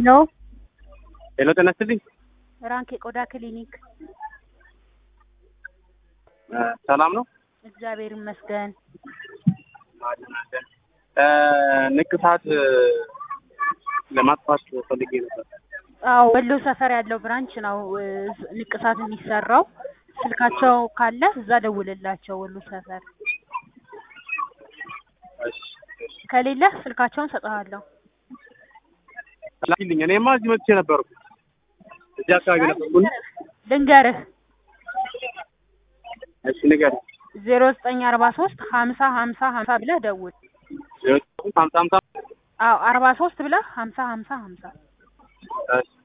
ነው ሄሎ ጤና ይስጥልኝ። ራንክ የቆዳ ክሊኒክ። እ ሰላም ነው? እግዚአብሔር ይመስገን። እ ንቅሳት እ ለማጥፋት ፈልጌ ነበር። አዎ ወሎ ሰፈር ያለው ብራንች ነው እ ንቅሳት የሚሰራው። ስልካቸው ካለ እዛ ደውልላቸው። ወሎ ሰፈር እሺ እሺ። ከሌለ ስልካቸውን ሰጥሃለሁ። ላኪልኝ። እኔማ እዚህ መጥቼ ነበርኩ። እዚህ አካባቢ ነበርኩ። ልንገርህ እሺ ንገሪኝ። ዜሮ ዘጠኝ አርባ ሶስት ሀምሳ ሀምሳ ሀምሳ ብለህ ደውል። ሀምሳ ሀምሳ አዎ አርባ ሶስት ብለህ ሀምሳ ሀምሳ ሀምሳ እሺ